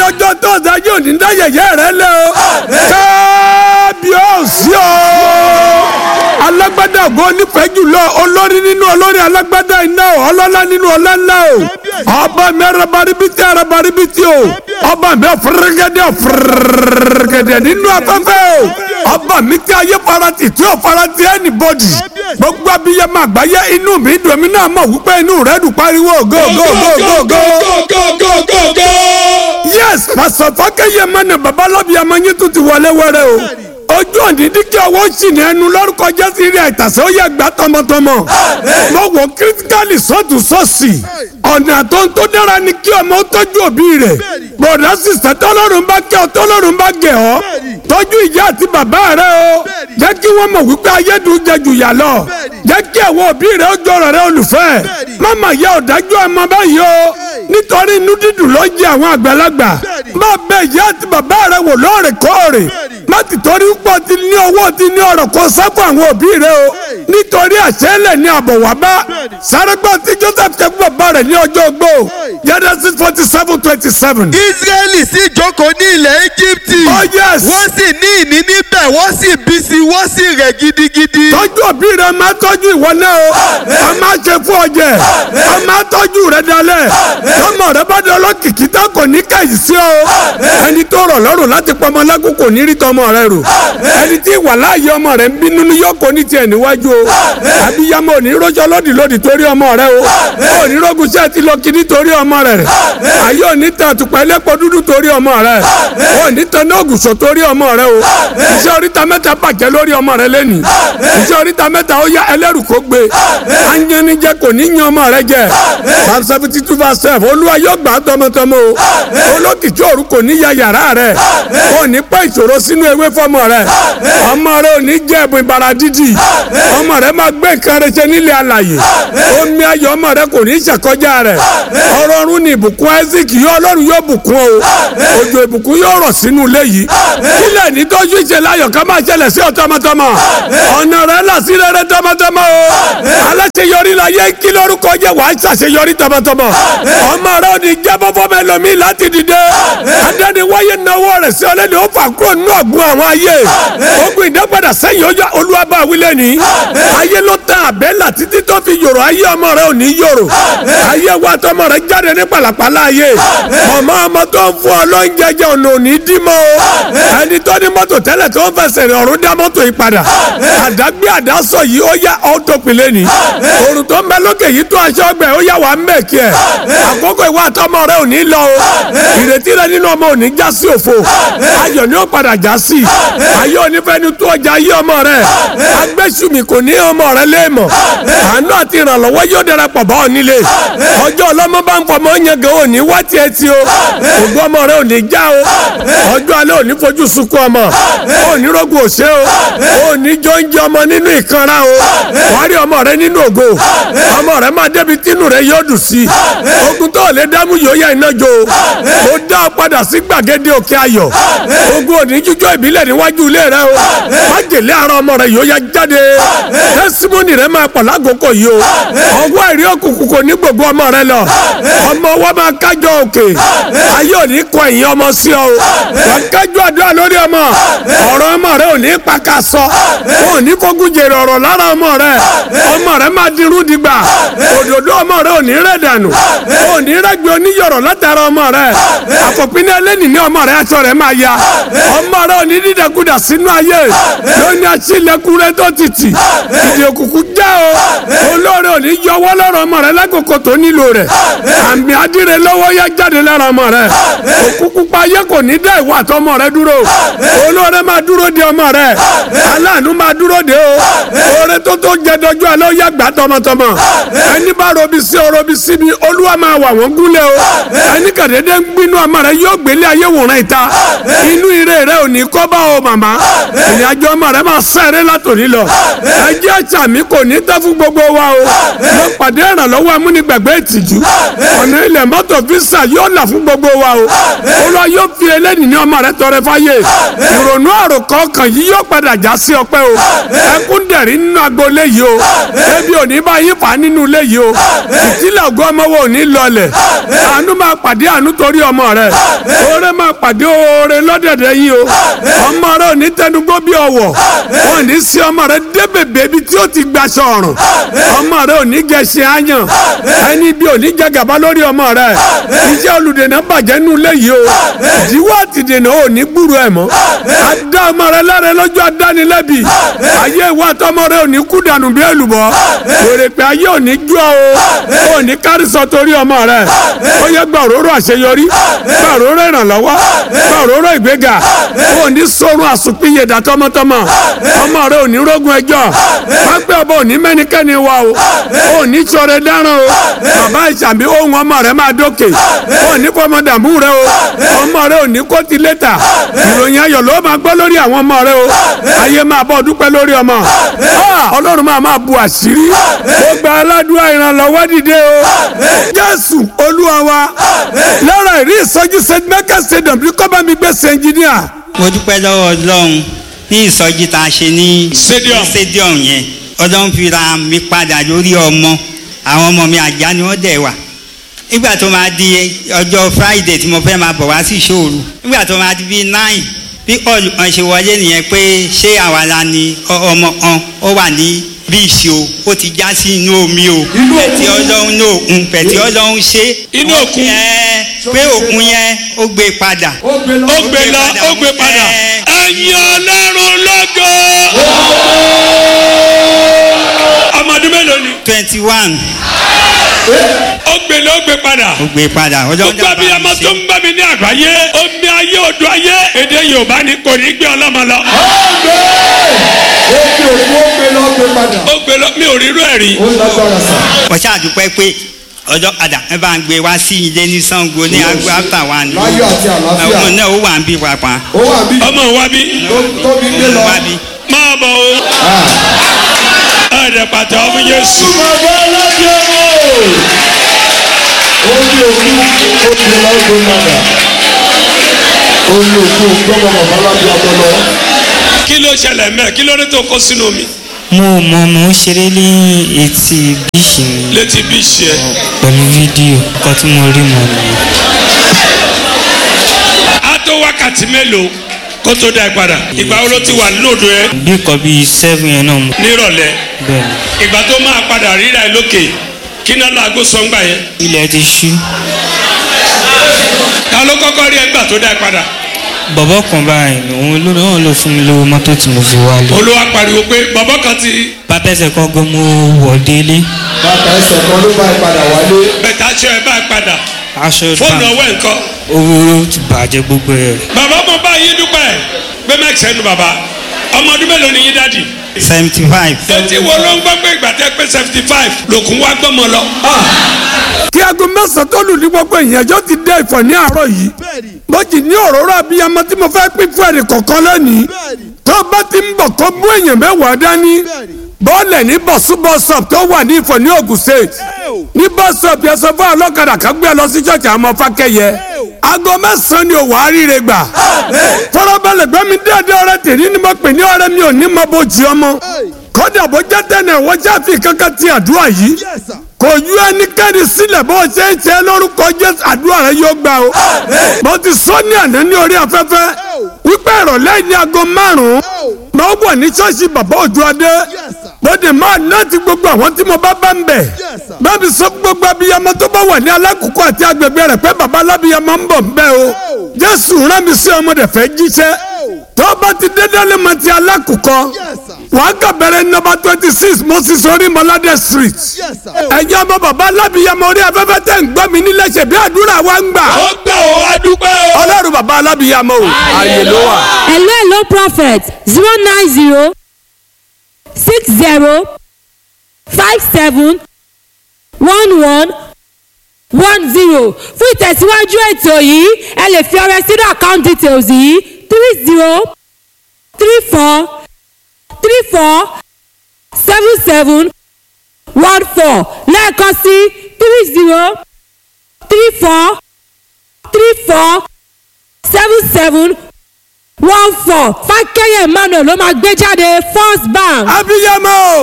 ọjọ́ tó ọ̀sán yóò ní dá yẹ̀yẹ́ rẹ lé o. kábíyèsí o. alágbádá ògo nífẹ̀ẹ́ jùlọ olórí nínú olórí alágbádá iná o ọlọ́lá nínú ọlọ́lá o. ọba mi arabaribiti arabaribiti o. ọba mi ọ̀fẹ́rẹ́gẹ́dẹ́ ọ̀fẹ́rẹ́gẹ́dẹ́ nínú afẹ́fẹ́ o. ọba mi tí ayé farati tí ò farati anybody. gbogbo abiyamọ àgbáyé inú mi dùn èmi náà mọ̀ wípé inú rẹ̀ dùn pariwo go go go go go yes pásọ fọkẹyẹ mẹni babalábi amanyi tún ti wọlé wẹrẹ o ojú òní díkẹ́ ọwọ́ sì ní ẹnu lórúkọ jésù rí àìtàsẹ́ ó yẹ gbà tọmọtọmọ mo wọ kírísítálì sọ́tún sọ́ọ̀sì ọ̀nà tó ń tó dára ni kí ọmọ tọ́jú òbí rẹ̀ bọ̀dá sísẹ tọ́lọ́run bá kẹ́ ọ tọ́lọ́run bá gẹ̀ ọ́ tọ́jú ìyá àti bàbá rẹ o jẹ́ kí wọ́n mọ̀ wípé ayédùn jẹ jù yà lọ jẹ́ kí àwọn òbí rẹ ó jọrọ̀ rẹ olùfẹ́ máma yẹ ọ̀dájú ọmọ báyìí o nítorí inú dídùn ló jẹ àwọn àgbàlagbà má bẹ ìyá àti bàbá rẹ wò lóòrèkóòrè má ti torí pọ̀ ti ní owó ti ní ọ̀rọ̀ kó sáfù àwọn òbí rẹ o nítorí àṣẹlẹ̀ ní àbọ̀ wá bá sárégbà tí Joseph ṣe fún bàbá rẹ̀ ní ọjọ́ ogbó Genesis forty seven twenty seven. Israẹli sì jókòó ní ilẹ̀ Íjíbítì. Oh, yes. wọ́n sì ní ìní níbẹ̀ wọ́n sì bí sí wọ́n sì rẹ̀ gidigidi. tọ́jú òbí rẹ máa tọ́jú ìwọ náà o a máa ṣe fún ọjẹ a máa tọ́jú rẹ dalẹ̀ tọmọ rẹ bá dán lọ́kìkí tá kò ní kẹ́yì sí o ẹni tó rọ̀ lọ́rùn láti pọmọ lágùn kò ní rí tọmọ rẹ rò ẹni tí ìwà láàyè ọmọ rẹ ń bínú ní yọkọ ní tiẹ̀ níwájú o àbíyamọ ò ní rọjò lódì lódì torí ọmọ rẹ o ò ní rọgùn sí ẹtì lọ kiri torí ọmọ rẹ rẹ ayé ò ní tàn àtùpà ẹlẹ́pọ̀ dúdú torí ọmọ rẹ ò ní tàn ní ògùsọ̀ torí ọmọ rẹ o iṣẹ́ oríta mẹ́ta bàjẹ́ lórí ọmọ rẹ lẹ́nìí iṣẹ́ oríta mẹ́ta ó yá ẹlẹ́rù kó gbé anyanijẹ kò ní yan ọmọ rẹ jẹ psalm seventy two verse twelve olúwa yóò gbà á tọmọtọmọ o olókìkí òru kò ní ya yàrá rẹ ò ní pẹ́ ìṣòro sínú ewé fọmọ rẹ ọmọ rẹ ò ní jẹ ẹ̀bùn ìbàrà dídì ọmọ rẹ máa gbé nǹkan rẹ ṣe nílé alàyè omi ayọ̀ ọmọ rẹ kò ní ṣàkọjá rẹ ọrọ̀ ọ̀run ni ìbùkún isaac yóò ọlọ́run yóò bùkún o òjò ìbùkún yóò rọ̀ sínú ilé yìí kílẹ̀ ní tọ́jú ìṣẹ̀lẹ̀ ayọ̀ ká máa ṣẹlẹ̀ sí ọ tọmọtọmọ ọ̀nà rẹ là sí rere tọmọtọmọ o aláṣeyọrí la yẹ kí lórúkọ jẹ wàá ṣàṣeyọrí tọmọtọmọ ọmọ rẹ ò ní jẹ́ bọ́bọ́ mẹ́lòmí láti dìde adẹ́niwáyé náwó rẹ̀ sí ọlẹ́ni ó fà kúrò nínú ọ̀gbun àwọn ayé ogun ìdápadà sẹ́yìn ọjọ́ olúwàbá wílẹ̀ ní ayé ló tán àbẹ́là títí tó fi yòrò ayé ọmọ rẹ ò ní yòrò ayé wa tọmọ rẹ jáde ní pàlàpàlà ayé ọmọ ọmọ tó ń fún ọ lóúnjẹ jẹ ọ̀nà òní dímọ̀ o ẹni tó ní mọ́tò tẹ́lẹ̀ tó ń fẹsẹ̀ rìn ọ̀run dá mọ́tò yìí padà àdágbé àdásọ yìí ó yá ọ́tò pìlẹ̀ ní òrùn tó ń bẹ lókè yìí tó aṣọ ọgbẹ ó yá wà á mẹ́kì ẹ̀ àkókò ìwà àtọmọ rẹ ò ní lọ o ìrètí rẹ nínú ọmọ ò ní já sí òfo ayọ̀ ni ó padà já sí ayé onífẹ́ni tó ọjà ayé ọmọ rẹ agbésùmí kò ní ọmọ rẹ léèmọ̀ àánú àti ìrànlọ́wọ́ yóò darapọ̀ bá ọ nílé ọjọ́ ọlọ́mọ bá ń fọmọ yẹn gan ò ní wá tiẹ̀ tí o ògbó ọmọ rẹ ò ní já o ọjọ́ alẹ́ ò ní fojú sunkún ọmọ ò ní rògùn òṣè o ò ní jọ ń jẹ ọmọ nínú ìkanra o wàá rí ọmọ rẹ nínú ògo ọmọ rẹ máa débi tínú rẹ yóò dùn sí ogun tó lè dámú yóò yá iná jó o dá ọ padà sí gbàgede òkè ayọ̀ ogun òní jíjọ ìbílẹ̀ níwájú ilé rẹ o májèlé ara ọmọ rẹ yóò yá jáde tẹsímọ́nì rẹ máa pọ̀ lágòókò yìí o ọwọ́ àìrí òkùnkùn kò ní gbogbo ọmọ rẹ lọ ọmọ wa máa kájọ òkè ayé òní kọ ẹ̀yìn ọmọ sí ọ o wọ́n kájọ àdúrà lórí ọmọ ọ̀rọ̀ ọmọ rẹ òní pàkà sọ òní fogun jèrè ọ̀rọ̀ lára ọmọ rẹ ọmọ rẹ máa dirú dìgbà òdòdó ọmọ rẹ òní rẹ dànù òní rẹgbẹ oníyọrọ látara ọmọ rẹ àfọ̀pínì ẹlẹ́nì ní ọmọ rẹ aṣọ rẹ máa ya ọmọ rẹ òní dídẹkudà sínú ayé lóní aṣílẹ̀kùn rẹ tó títì ìdí òkùnkùn já o olóore òní yọwọ́ lọ́rọ̀ ọmọ rẹ lákòókò tó nílò rẹ àmì adìrẹ lọ́wọ́ yá jáde lára ọmọ rẹ òkùnkùn pa ayé kò ní dá ìwà àtọmọ rẹ dúró olóore máa dúró de ọmọ rẹ aláàánú máa dúró de o oore tó tó jẹ dọjú alẹ́ ó yá gbà tọmọtọmọ ẹni bá robi sí o robi sí mi olúwa máa wà wọ́n gúnlẹ̀ o ẹni kàdédé ń gbinú ọmọ rẹ yóò gbélé ayé wòran ìta inú ire rẹ ò ní kọ́ bá o màmá ìrìn àjò ọmọ rẹ máa sẹ́rẹ́ látòní lọ ẹjẹ́ àṣà mi kò ní tẹ́ fún gbogbo wa o mo pàdé ìrànlọ́wọ́ amúnigbàgbé ìtìjú ọ̀nà ilẹ̀ mọ́tò fisa yóò là fún gbogbo wa o olúwa yóò fi eléyìí ní ọmọ rẹ tọrẹ fáyé ìrònú àròkọ kan yìí yóò padà já sí ọpẹ́ o ẹkún dẹ̀rí nínú agboolé yìí o ebi ò ní bá yín fà á nínú ilé yìí o ìtìlẹ̀ ògùn ọmọ wo ò ní lọlẹ̀ àánú máa pàdé àánú torí ọmọ rẹ oore máa pàdé oore lọ́dẹ̀dẹ̀ yìí o ọmọ rẹ ò ní tẹnugbó bí ọwọ́ wọn ò ní sí ọmọ rẹ dé bèbè ibi tí ó ti gbaṣọ ọ̀rùn ọmọ rẹ ò ní gẹṣin àyàn ẹni bí ò ní jẹ gàba lórí ọmọ rẹ iṣẹ́ olùdènà bàjẹ́ nù léyìí o ìdíwọ́ àtìdènà ò ní gbúrò ẹ̀ mọ́ adá ọmọ rẹ lára lọ́jọ́ adánilẹ́bi ayé ìwà àtọmọ rẹ ò ní kú dànù bí èlùbọ́ wèrè pé ayé ò ní jó o ò ní kárísọ torí ọmọ rẹ ó yẹ gbà òróró àṣeyọrí gbà òróró ìrànlọ́wọ́ gbà òróró ìgbéga ò ní sọrun àsùnpìyè dà tọmọtọmọ ọmọ rẹ ò ní rógun ẹjọ́ pápẹ́ ọba ò ní mẹ́nikẹ́ni wa o ò ní sọ̀rọ̀ dáràn o bàbá ìsàmì ohun ọmọ rẹ máa dókè ò ní fọmọ dààmú rẹ o ọmọ rẹ ò ní kó ti létà ìròyìn ayọ̀ ló máa gbọ́ lórí àwọn ọmọ rẹ o ayé máa bọ́ dúpẹ́ lórí ọmọ ọlọ́run máa máa bu àṣírí ó gba aládùúgbò ìrànlọ́wọ́ dìde o jésù olúwa wa lára ìrí ìsọjí st michael stadium bí kọ́ bá mi gbé ṣe ẹnjìníà. mo dúpẹ́ lọ́wọ́ ọlọ́run ní ìsọjí tá a ṣe ní Stadium. stadium yẹn ọlọ́run fi ra mi padà lórí ọmọ àwọn ọmọ mi àjá ni wọ́n dẹ̀ wà nígbà tó máa di ọjọ́ friday tí mo fẹ́ máa bọ̀ wá sí ìṣòro nígbà tó máa di bíi nine bí ọ̀lù kan ṣe wọlé nìyẹn pé ṣé àwa la ni ọ- ọmọ kan ó wà ní bíìsì o ó ti já sí inú omi o pẹ̀tí ọlọ́run ní òkun pẹ̀tí ọlọ́run ṣe Inú òkun? ẹ pé òkun yẹn ó gbé padà ó gbé lọ ó gbé padà Ẹ. ẹ̀yin ọlọ́run lọ́gọ́. ọmọdún mélòó ni twenty one ó gbé lọ ó gbé padà. ó gbé padà ọjọ́ gbogbo abiyamọ tó ń bá mi ní àgbáyé omi ayé odò ayé èdè yorùbá ni kò ní gbé ọlọ́mọ lọ. ó fi òkú ó gbé lọ gbé padà ó gbé lọ mi ò rírú ẹ̀ rí. ó lágbára sà. mo ṣàdúpẹ́ pé ọjọ́ padà ẹ bá ń gbé wá sí ilé ní sango ní agbo after one láyọ̀ àti àlàáfíà ọmọ náà ó wà ń bí pàpà ó wà bí ọmọ wa bí tó tóbi gbé lọ. wá bí máa bọ̀ o. ẹ̀ẹ́dẹ̀ pàtó ọmọ yéésù. bàbá alájẹ o ó ní òkú ó gbé lọ gbé padà ó ní òkú gbọ́dọ̀ bàbá alájẹ ọpọlọ. kí ló ṣẹlẹ̀ mẹ́ kí ló dé tó kó sínú mi mo mọ mo ń ṣeré ní etí bíṣì mi létí bí ṣe ẹ. pẹ̀lú fídíò nǹkan tí mo rí mọ̀ nìyẹn. á tó wákàtí mélòó kó tó dá ẹ padà ìgbà wo ló ti wà lóòdù ẹ bí nǹkan bíi seven yẹn náà mo nírọ̀lẹ́ bẹ́ẹ̀ ni ìgbà tó máa padà ríra ẹ lókè kí náà láago sọ́ngbà yẹn ilẹ̀ ti ṣú ta ló kọ́kọ́ rí ẹ gbà tó dá ẹ padà bọ̀bọ̀ kan báyìí òun ló náà ló fún mi lówó mọ́tò tí mo fi wálé olúwa pariwo pé bàbá kan ti bàbá ẹsẹ̀ kan gan mo wọ̀ délé bàtà ẹsẹ̀ kan ló bá ẹ padà wálé. bẹ̀tà aṣọ ẹ bá ẹ padà aṣọ fóònù ìfà ọwọ́ ẹ̀ ńkọ́ owó ti bàjẹ́ gbogbo ẹ̀ bàbá mo bá yín dúpẹ́ gbé mẹ́kì sẹ́nu bàbá ọmọ ọdún mélòó ni yín dádì seventy five tètè wo ló ń gbọ́ pé ìgbà tẹ́ pé seventy five lòkùn wá gbọ́mọ lọ. kí aago mẹ́sàn-án tó lù ní gbogbo ìyànjọ́ ti dé ìfọ̀ ní àárọ̀ yìí mo jì ní òróró abiyamọ tí mo fẹ́ pín fún ẹnì kọ̀ọ̀kan lónìí tó bá ti ń bọ̀ kó mú èèyàn mẹ́wàá dání bọ́ọ̀lẹ̀ ní bọ̀sú bọ́sọ̀p tó wà ní ìfọ̀ ní Ògùn state ní bọ́sọ̀p yẹn sọ fún ọlọ́kadà kan gbé ẹ lọ sí ṣọ́ọ̀ṣì àwọn ọmọ fákẹ́yẹ aago mẹ́sàn-án ni òwò àríire gbà fọlọ́bẹ̀lẹ̀ gbẹ́mi déédéé ọ̀rẹ́ tèmi ni mo pè ní ọ̀rẹ́ mi ò ní mọ bó jí ọmọ kódà bó jẹ́ tẹ́lẹ̀ wọ́n ṣáfi kankan ti àdúrà yìí kò yú ẹnikẹ́ni sílẹ̀ bó ṣe ń ṣe lórúkọ jésù àdúrà rẹ yóò gbà o. mo ti sọ ní àná ní orí afẹ́fẹ́ wípé ìrọ̀lẹ́ ní aago márùn-ún mo wọ̀ ní ṣọ́ọ̀ṣì bàbá òjò adé mo dè máa náàtì gbogbo àwọn tí mo bá bá ń bẹ̀. bábí sọ fún gbogbo abiyamọ tó bá wà ní alákòókò àti agbègbè rẹ̀ pé bàbá alábiyamọ ń bọ̀ ń bẹ̀ o. jésù rán mi sí ọmọdé fẹ́ jíṣẹ́ tó bá ti dédé lè mọ ti alákòókò wàá kà bẹ̀rẹ̀ nọ́mbà twenty six moses orímọládé street ẹ̀yin ọmọ bàbá alábìyamọ orí afẹ́fẹ́ tẹ̀ ń gbọ́ mi nílẹ̀ ṣe bí àdúrà wa ń gbà ó gbà ó wá dúpẹ́ o. ọlọ́run bàbá alábìyamọ o ààyè ló wà. hello hello prophet zero nine zero six zero five seven one one one zero fún ìtẹ̀síwájú ètò yìí ẹ lè fi ọrẹ sínú account details yìí three zero three four three four seven seven one four lẹ́ẹ̀kan sí three zero three four three four seven seven one four fákẹ́yẹ̀ emmanuel ló máa gbé jáde first bank. abiyamọ o